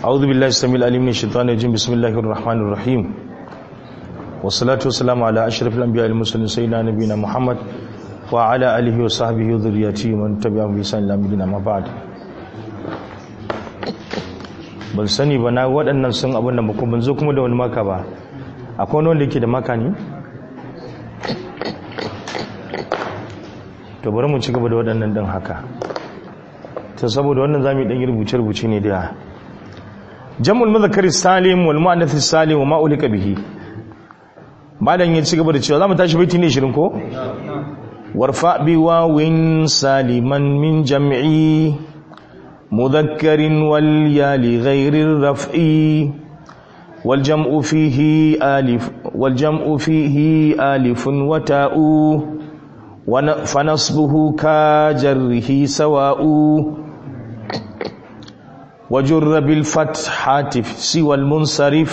أعوذ بالله السميع العليم من الشيطان الرجيم بسم الله الرحمن الرحيم والصلاة والسلام على أشرف الأنبياء المرسلين سيدنا نبينا محمد وعلى آله وصحبه وذريته ومن تبعهم بإحسان إلى يوم الدين أما بعد ban sani ba na waɗannan sun abin da muku ban zo kuma da wani maka ba akwai wani wanda yake da maka ne to bari mu ci gaba da waɗannan ɗin haka ta saboda wannan za mu yi ɗan rubuce-rubuce ne da jam'ul mazakari salim wal mu'annath salim wa ma ulika bihi malam ya ci gaba da cewa za mu tashi baiti ne shirin ko warfa bi wawin saliman min jam'i mudhakkarin wal ya li ghairi raf'i wal jam'u fihi alif wal jam'u fihi alifun wa ta'u fa nasbuhu ka jarrihi sawa'u وجر بالفتحات سوى المنصرف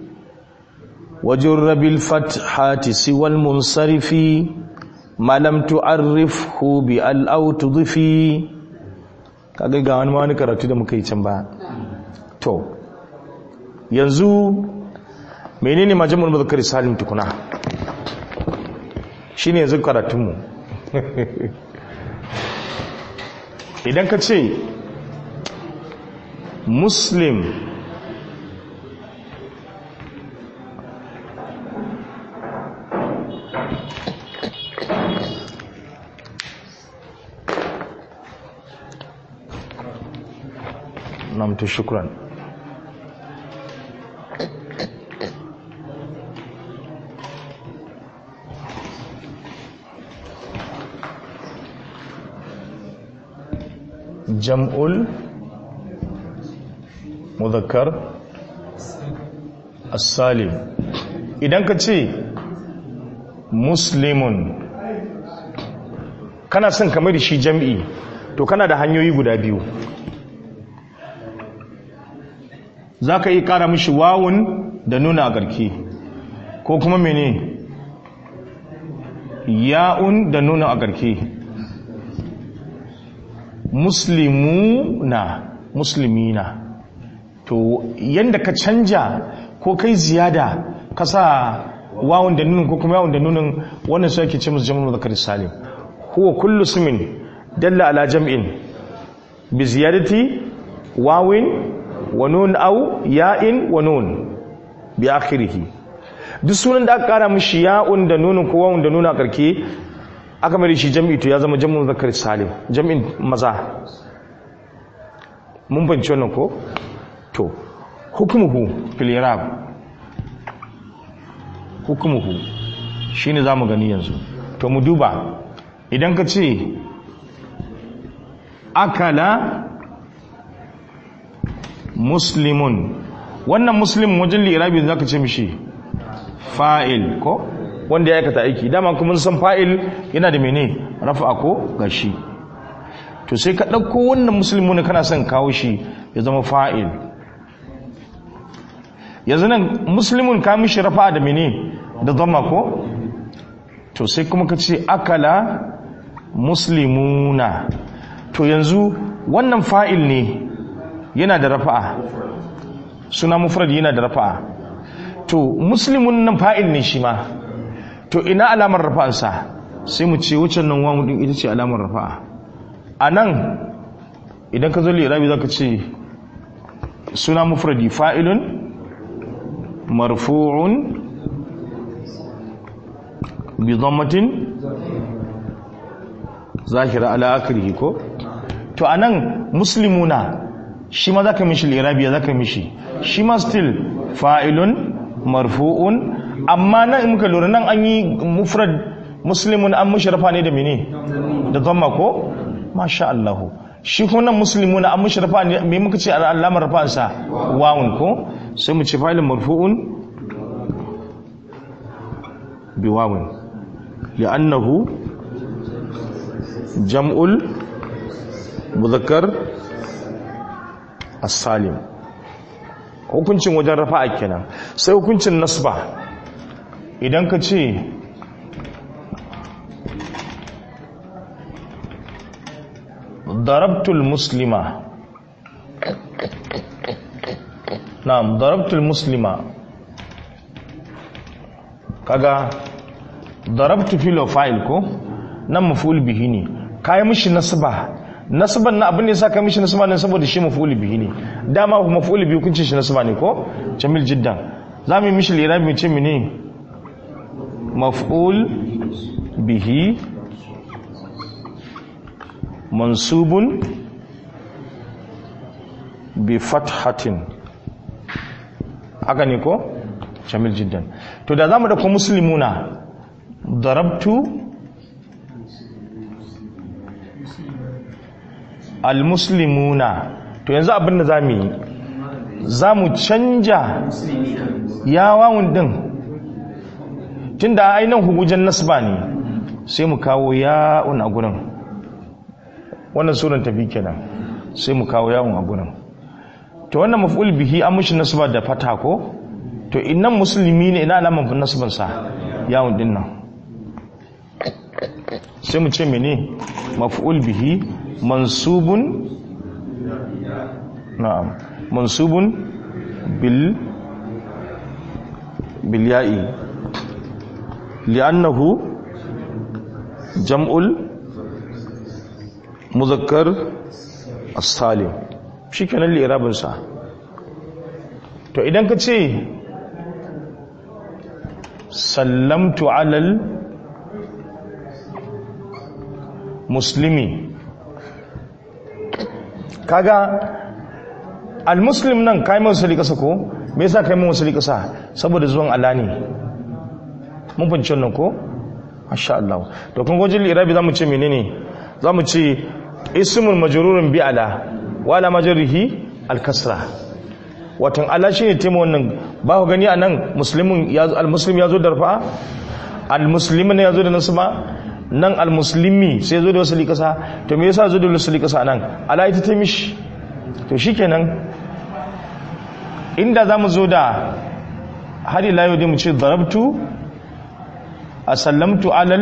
وجر بالفتحات سوى المنصرف ما لم تعرفه بال او تضفي kaga ga wani wani karatu da muka yi can ba to yanzu menene majamul muzakkar salim tukuna shine yanzu karatunmu idan ka ce muslim namtu shukran jam'ul muzakkar as-salim idan ka ce muslimun kana son kamar da shi jam'i to kana da hanyoyi guda biyu za ka yi kara mishi wawun da nuna a garki ko kuma mene ya'un da nuna a garki muslimuna muslimina to yanda ka canja ko kai ziyada ka sa wawun da nunin ko kuma yawun da nunin wannan su ake ce musu jam'ul muzakkar salim huwa kullu ismin dalla ala jam'in bi ziyadati wawin wa nun aw ya'in wa nun bi akhirih duk sunan da aka kara mishi ya'un da nunin ko wawun da nuna karke aka mai shi jam'i to ya zama jam'ul muzakkar salim jam'in maza mun banci wannan ko to hukumuhu fil irab hukumuhu shine zamu gani yanzu to mu duba idan ka ce akala muslimun wannan muslim wajen lirabi zaka ce mishi fa'il ko wanda ya aikata aiki dama kuma san fa'il yana da mene rafa ko gashi to sai ka ɗauko wannan musulmi kana son kawo shi ya zama fa'il yanzu nan musulmin ka mishi rafa da mene da zama ko to sai kuma ka ce akala muslimuna to yanzu wannan fa'il ne yana da rafa'a suna mufrad yana da rafa'a to muslimun nan fa'il ne shi ma to ina alamar rafa'ansa sai mu ce wucin nan wamu din ita ce alamar rafa'a a nan idan ka zo lirabi za ka ce suna mufradi fa'ilun marfu'un bi zammatin zahira ala akrihi ko to anan muslimuna shi ma zaka mishi lirabiya zaka mishi shi ma still fa'ilun marfu'un amma nan in muka lura nan an yi mufrad muslimun an mushrafa ne da mene da zamma ko masha Allah shi kuma muslimuna an mushrafa ne me muka ce alamar rafansa wawun ko sai mu ce fa'ilun marfu'un bi wawun li'annahu jam'ul muzakkar as-salim hukuncin wajen rafa'a kenan sai hukuncin nasba idan ka ce darabtul muslima na'am darabtul muslima kaga darabtu fil fa'il ko nan maf'ul bihi ne kai mishi nasba nasban na abin da yasa kai mishi nasba ne saboda shi maf'ul bihi ne dama maf'ul bihi kun ce shi nasba ne ko jamil jiddan zamu yi mishi lirabi mu ce mene maf'ul bihi mansubun bi fathatin haka ne ko jamil jiddan to da zamu dauko muslimuna darabtu almuslimuna to yanzu abin da zamu yi zamu canja yawawun din tunda ainihin hugujen nasba ne sai mu kawo ya'un a gurin wannan suran tafi kenan sai mu kawo yawon a gurin to wannan maf'ul bihi an mushi nasba da fata ko to innan musulmi ne ina alaman nasban sa yawon din nan sai mu ce mene maf'ul bihi mansubun na'am mansubun bil bil ya'i li'annahu jam'ul muzakkar as-salim shikenan li'irabin sa to idan ka ce sallamtu alal muslimi kaga al-muslim nan kai mai wasali kasa ko me yasa kai mai wasali kasa saboda zuwan ala ne mun fahimci wannan ko masha Allah to kun gojin li'irabi zamu ce menene zamu ce ismul majrurun bi ala wala majrihi al-kasra watan ala shine tema wannan ba ku gani anan muslimin ya al-muslim yazo da rafa al-muslimin yazo da nasba nan al-muslimi sai yazo da wasali kasa to me yasa yazo da wasali kasa nan ala ita ta mishi to shikenan inda zamu zo da har ila yau dai mu ce darabtu asallamtu alal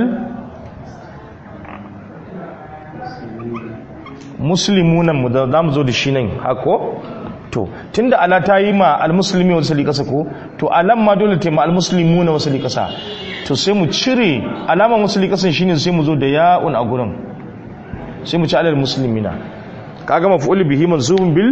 muslimunan mu da zamu zo da shi nan hako to tunda ala ta yi ma almuslimi wasu kasa ko to alam ma dole ta yi ma almuslimuna wasu kasa to sai mu cire alaman wasu kasan shine sai mu zo da ya'un a gurin sai mu ci alal muslimina kaga maf'ul bihi mansubun bil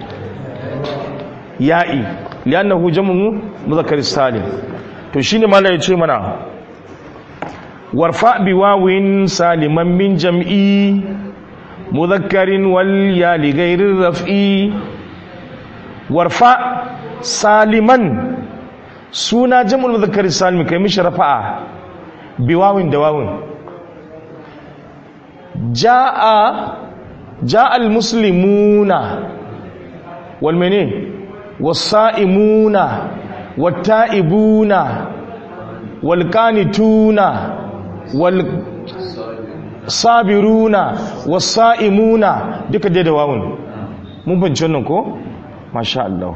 ya'i li'annahu jam'u mudhakkar salim to shine malai ya ce mana warfa bi wawin saliman min jam'i mudhakkarin wal ya li ghairi raf'i warfa saliman suna jam'ul mudhakkar salim kai mishi rafa'a bi wawin da wawin jaa jaa al muslimuna wal mene was-sa'imuna wat-ta'ibuna wal-qanituna wal sabiruna was-sa'imuna duka dai da wawun mun fahimci wannan ko masha Allah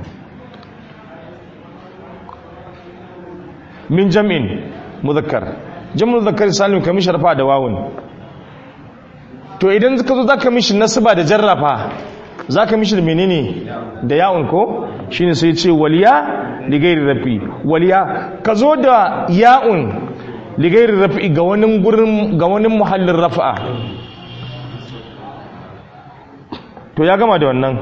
min jam'in mudhakkar jam'ul mudhakkar salim kamar sharfa da wawun to idan ka zo zaka mishi nasaba da jarrafa zaka mishi da menene da ya'un ko shine sai ce waliya ligairi rafi waliya ka zo da ya'un ligairi rafi ga wani gurin ga wani muhallin rafa'a to ya gama da wannan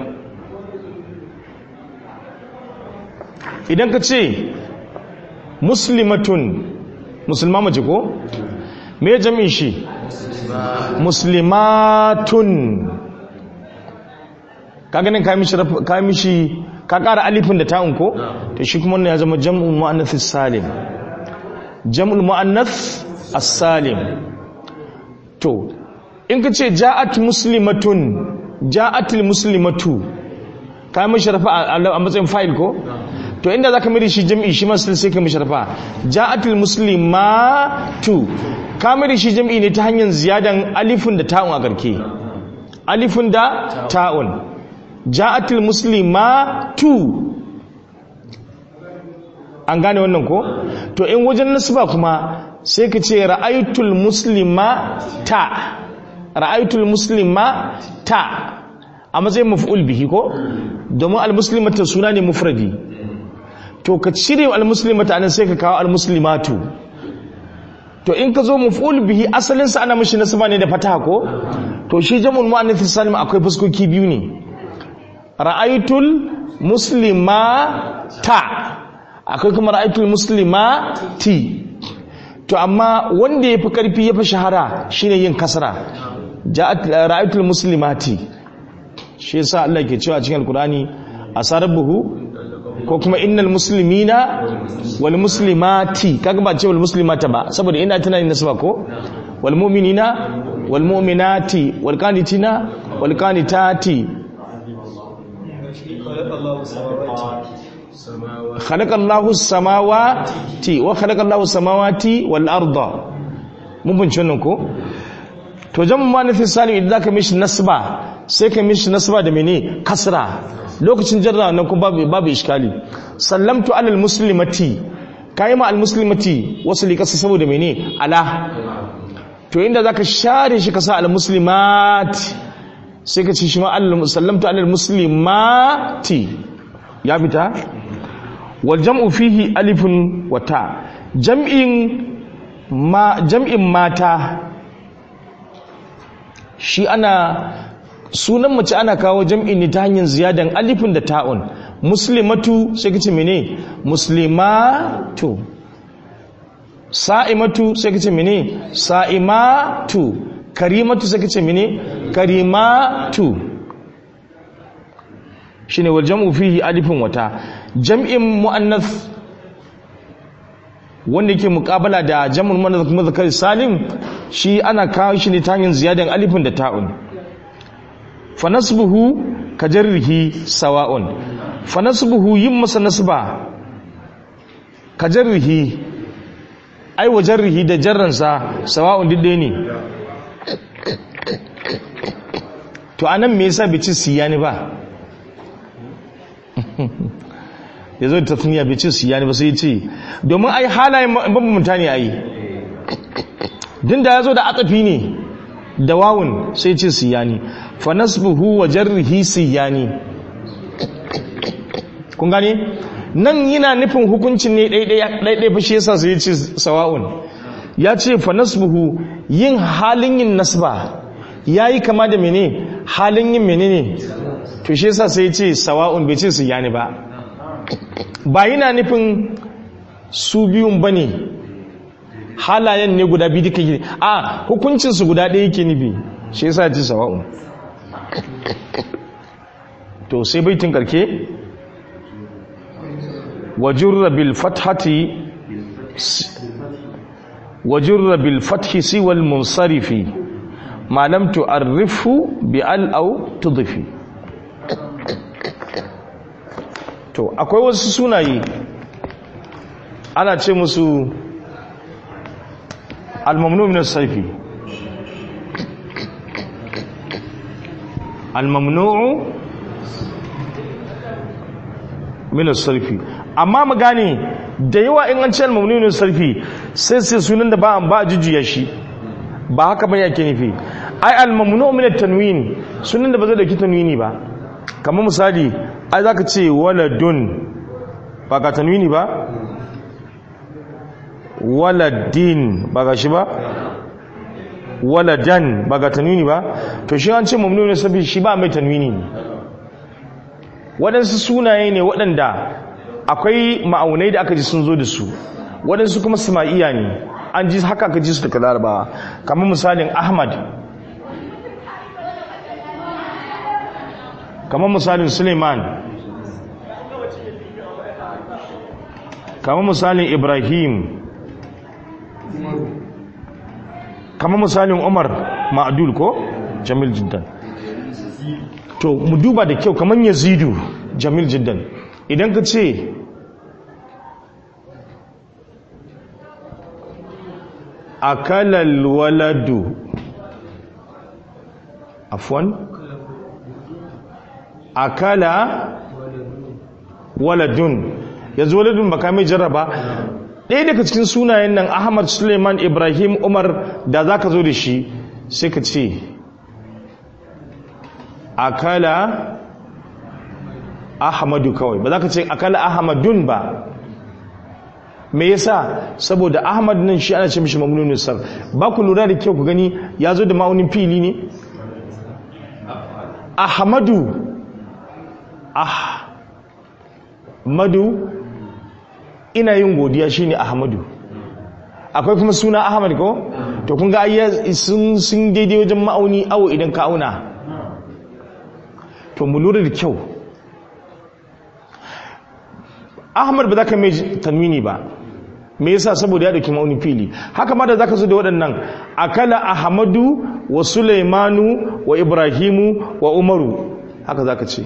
idan ka ce muslimatun musulma mace ko me jami'in shi muslimatun ka ganin ka mishi ka kara alifin da ta'un ko to shi kuma wannan ya zama jam'ul mu'annath salim jam'ul mu'annath as-salim to in ka ce ja'at muslimatun ja'atil muslimatu ka mishi rafa a matsayin fa'il ko to inda zaka mai shi jam'i shi ma sai ka mishi rafa ja'atil muslimatu ka mai shi jam'i ne ta hanyar ziyadan alifin da ta'un a garke alifin da ta'un ja'atil muslimatu an gane wannan ko to in wajen nasba kuma sai ka ce ra'aytul muslimata ra'aytul muslimata a matsayin maf'ul bihi ko domin almuslimata suna ne mufradi to ka cire almuslimata anan sai ka kawo almuslimatu to in ka zo maf'ul bihi asalin sa ana mishi nasaba ne da fataha ko to shi jam'ul muannath salim akwai fuskoki biyu ne ra'aytul muslimata akwai kuma ra'aytul muslimati to amma wanda yafi karfi yafi shahara shine yin kasra ja'at ra'aytul muslimati shi yasa Allah ke cewa cikin alqur'ani asarabuhu ko kuma innal muslimina wal muslimati kaga ba ce wal muslimata ba saboda ina tana yin nasaba ko wal mu'minina wal mu'minati wal qanitina wal qanitati khalaqa Allahu samawati wa khalaqa Allahu samawati wal arda mun bin wannan ko to jamu manafin salim idan zaka mishi nasba sai ka mishi nasba da mene kasra lokacin jarra nan kuma babu babu iskali sallamtu alal muslimati kai ma al muslimati wasu li kasa saboda mene ala to inda zaka share shi kasa al muslimat sai ka ci shi ma al sallamtu alal muslimati ya fita wal jam'u fihi alifun wa ta jam'in ma jam'in mata shi ana sunan mace ana kawo jam'i ne ta hanyar ziyadan alifin da ta'un muslimatu sai kace mene muslimatu sa'imatu sai kace mene sa'imatu karimatu sai kace mene karimatu shine wal jam'u fihi alifin wata jam'in muannath wanda yake muqabala da jam'ul muannath salim shi ana kawo shi ne ta hanyar ziyadan alifin da ta'un fanasbuhu ka jarrihi sawa'un fanasbuhu yin masa nasba ka jarrihi ai wa jarrihi da jarransa sawa'un didde ne to anan me yasa bai ci siyani ba ya zo da tafiya bai ci siyani ba sai ya ce domin ai halayen bambamta ne ai din da ya zo da atafi ne da wawun sai ce siyani fa nasbuhu wa jarrihi siyani kun gane nan yana nufin hukuncin ne ɗaiɗai fa shi yasa sai ce sawa'un ya ce fa nasbuhu yin halin yin nasba yayi kama da mene halin yin menene to shi yasa sai ce sawa'un bai ce siyani ba ba yana nufin su biyun bane halayen ne guda biyu duka yi a hukuncinsu guda ɗaya yake nufi shi yasa ji sawa'un to sai baitin karke wajurra bil fathati wajurra bil fathi siwal munsarifi ma lam tu'arrifu bi al aw tudfi to akwai wasu sunaye ana ce musu الممنوع من الصرف الممنوع من الصرف amma mu gane da yawa in an ce al-mamnu min sarfi sai sai sunan da ba an ba jujjuya shi ba haka ba yake nufi ai al-mamnu min at-tanwin sunan da ba zai dauki tanwini ba kamar misali ai zaka ce waladun ba ka tanwini ba waladin ba ga shi ba waladan ba ga tanwini ba to shi an ce mamnu ne sabi shi ba mai tanwini ne waɗansu sunaye ne waɗanda akwai ma'aunai da aka ji sun zo da su waɗansu kuma sama'iya ne an ji haka aka ji su daga larabawa kamar misalin ahmad kamar misalin suleiman kamar misalin ibrahim kamar misalin umar ma'adul ko jamil jiddan to mu duba da kyau kamar yazidu jamil jiddan idan ka ce akalal waladu afwan akala waladun yanzu waladun baka mai jarraba ɗaya daga cikin sunayen nan ahmad suleiman ibrahim umar da za ka zo da shi sai ka ce akala ahmadu kawai ba za ka ce akala ahmadun ba me yasa saboda ahmad nan shi ana ce mishi mamnunin sar ba ku lura da kyau ku gani ya zo da ma'aunin fili ne ahmadu ahmadu ina yin godiya shine ahmadu akwai kuma suna ahmad ko to kun ga sun sun daidai wajen ma'auni awo idan ka auna to mu lura da kyau ahmad ba za ka mai tanwini ba me yasa saboda ya dauki ma'auni fili haka ma da zaka zo da waɗannan akala ahmadu wa sulaimanu wa ibrahimu wa umaru haka zaka ce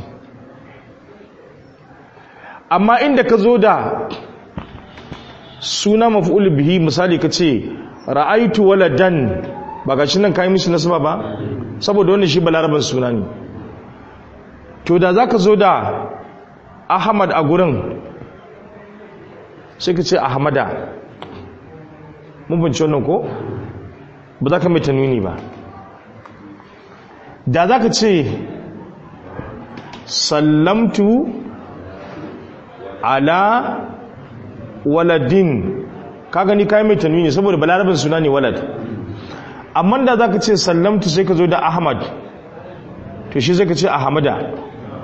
amma inda ka zo da suna maf'ul bihi misali ka ce ra'aitu waladan ba ga shi nan kai mishi nasaba ba saboda wannan shi balaraban suna ne to da zaka zo da ahmad a gurin sai ka ce ahmada mun bince wannan ko ba za ka mai tanwini ba da za ka ce sallamtu ala waladin ka gani kayi mai tanwini saboda balarabin suna ne walad amma da za ka ce sallamtu sai ka zo da ahmad to shi sai ka ce ahmada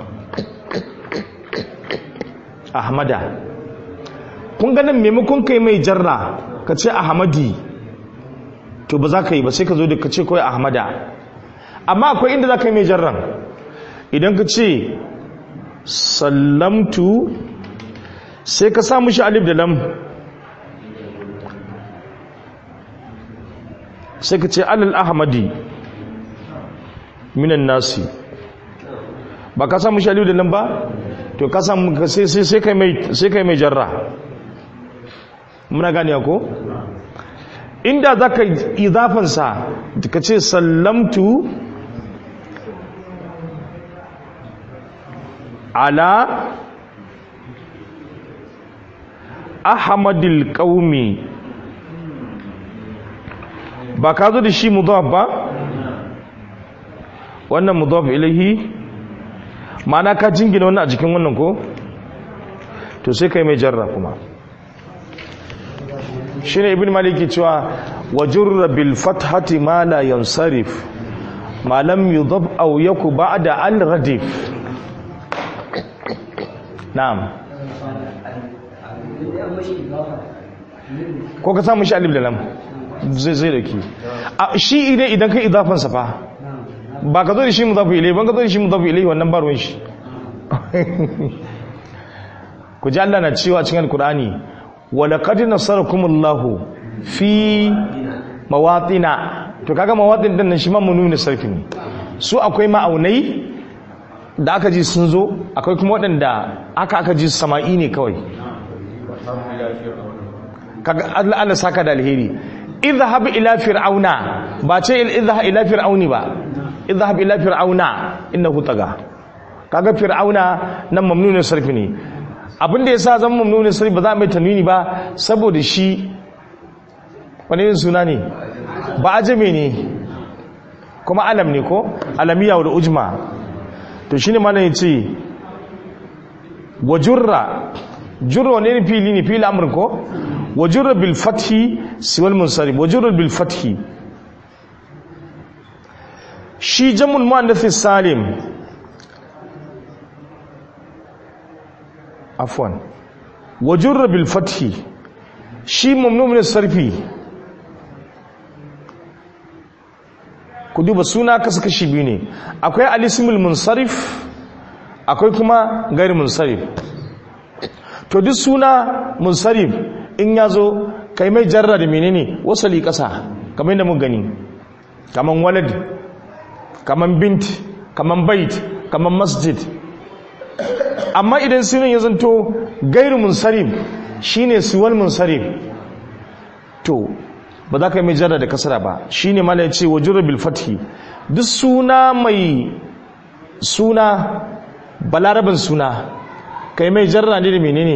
ahmada kun ganin maimakon kai mai jarra ka ce ahmadi to ba za ka yi ba sai ka zo da ka ce kawai ahmada amma akwai inda za ka yi mai jarran idan ka ce sallamtu sai ka samu shi alif da lam sai ka ce alal ahmadi minan nasi ba ka samu shi alif da lam ba to ka samu sai kai mai jarra muna gani ko inda za ka izafansa ka ce sallamtu ala ahmadil qaumi ba ka zo da shi mudaf ba wannan mudaf ilahi ma'ana ka jingina wannan a jikin wannan ko to sai kai mai jarra kuma shine ibn maliki cewa wajurra bil fathati ma la yansarif ma lam yudab aw yaku ba'da al radif na'am ko ka samu shi alif da lam zai zai dauki shi idan idan kai idafan sa fa ba ka zo da shi mudafu ilai ban ka zo da shi mudafu ilai wannan ba ruwan shi ku ji Allah na cewa cikin alkur'ani walaqad nasarakumullahu fi mawatina to kaga mawatin din nan shi ma mununi sarfi ne su akwai ma'aunai da aka ji sun zo akwai kuma waɗanda aka aka ji sama'i ne kawai kaga Allah Allah saka da alheri idhhab ila fir'auna ba ce idhhab ila fir'auni ba idhhab ila fir'auna innahu taga kaga fir'auna nan mamnunin sarfi ne abinda yasa zan mamnunin sarfi ba za mai tanwini ba saboda shi wani yin suna ne ba ajame ne kuma alam ne ko alamiya da ujma to shine mana yace wajurra jurra ne fili ne fili amr ko wajurra bil fathi siwal munsarif wajurra bil fathi shi jamul muannath salim afwan wajurra bil fathi shi mamnu min sarfi ku duba suna kasu kashi biyu ne akwai alismul munsarif akwai kuma gairi munsarif to duk suna munsarif in ya zo kai mai jarra da menene wasali kasa kamar yadda mun gani kaman walad kaman bint kaman bait kaman masjid amma idan sunan ya zanto gairu munsarif shine siwal munsarif to ba za ka yi mai jarra da kasara ba shi ne mana ya ce wa bil fathi duk suna mai suna balarabin suna ka yi mai jarra ne da menene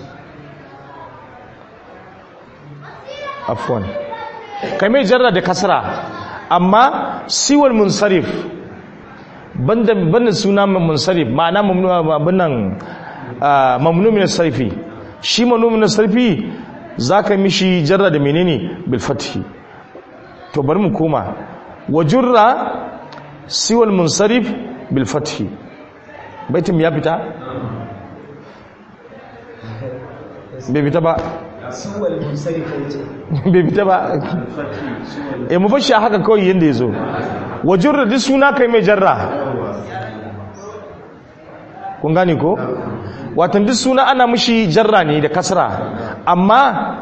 afwan ka yi mai jarra da kasara amma siwal munsarif banda banda suna munsarif ma'ana mamnu abinnan mamnu min sarfi shi mamnu min sarfi zaka mishi jarra da menene bil fathi to bari mu koma wajurra siwal munsarif bil fathi baitin ya fita bai fita ba bai fita ba e mu bashi haka kawai yadda ya zo wajurra duk suna kai mai jarra kun gane ko watan duk suna ana mushi jarra ne da kasra amma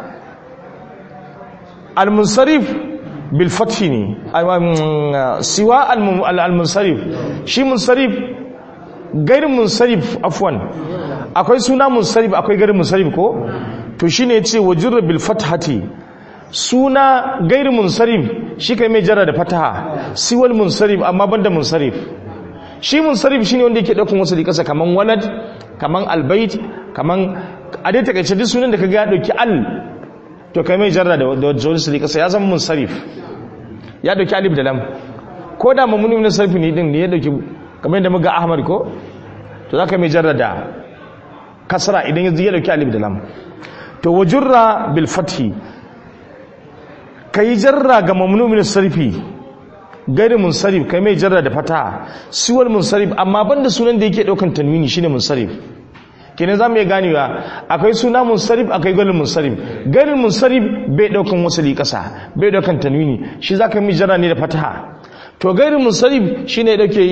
al-munsarif bil fathi ne siwa al-munsarif shi munsarif gairin munsarif afwan akwai suna munsarif akwai gairin munsarif ko to shine yace wajurra bil fathati suna gairin munsarif shi kai mai jarra da fataha siwal munsarif amma banda munsarif shi munsarif shine wanda yake daukan wasu likasa kaman walad kaman albayt kaman a dai takaice duk sunan da kaga ya dauki al to kai mai jarra da wasu likasa ya zama munsarif ya dauki alif da lam ko da mamuni min sarfi ne din ne ya dauki kamar yadda muga ahmad ko to zaka mai jarra da kasra idan ya dauki alif da lam to wajurra bil fathi kai jarra ga mamnu min sarfi gari munsarif kai mai jarra da fata siwal munsarif amma banda sunan da yake daukan tanwini shine munsarif kenan zamu iya ganewa akwai suna munsarif akwai gari munsarif gari munsarif bai daukan wasali kasa bai daukan tanwini shi zaka mai jarra ne da fataha to gari munsarif shine ya dauke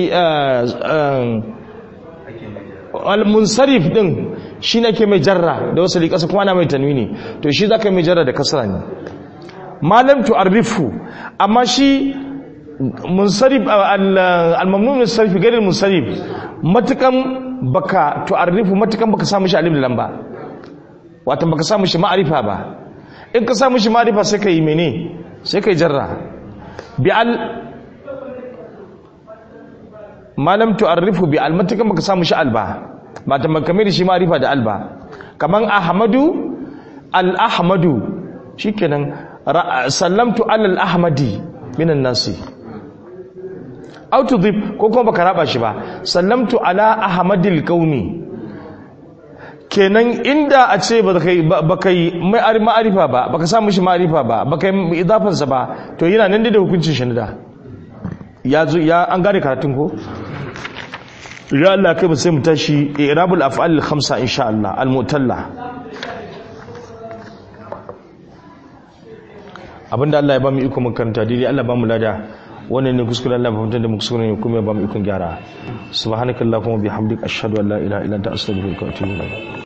al munsarif din shine ke mai jarra da wasali kasa kuma ana mai tanwini to shi zaka mai jarra da kasra ne malam tu'arrifu amma shi munsarif al-mamnun min sarfi gairin munsarif matukan baka tu'arrifu matukan baka samu shi alif da lamba wato baka samu shi ma'arifa ba in ka samu shi ma'arifa sai kai mene sai kai jarra bi al malam tu'arrifu bi al matukan baka samu shi al ba ba ta makame da shi ma'arifa da al ba kaman ahmadu al ahmadu shikenan sallamtu al ahmadi minan nasi autodip ko kuma baka raba shi ba sallamtu ala ahmadil qaumi kenan inda a ce baka yi mai ma'arifa ba baka samu shi ma'arifa ba baka yi idafansa ba to yana nan da hukuncin shi da ya zo ya an gane karatun ko ya Allah kai ba sai mu tashi irabul af'al khamsa insha Allah al-mutalla abinda Allah ya ba mu iko mun karanta daidai Allah ba mu lada wannan ne kuskure Allah fahimtar da mu kuskure ne kuma ya ba mu ikon gyara subhanakallahumma bihamdika ashhadu an la ilaha illa anta astaghfiruka wa atubu ilayk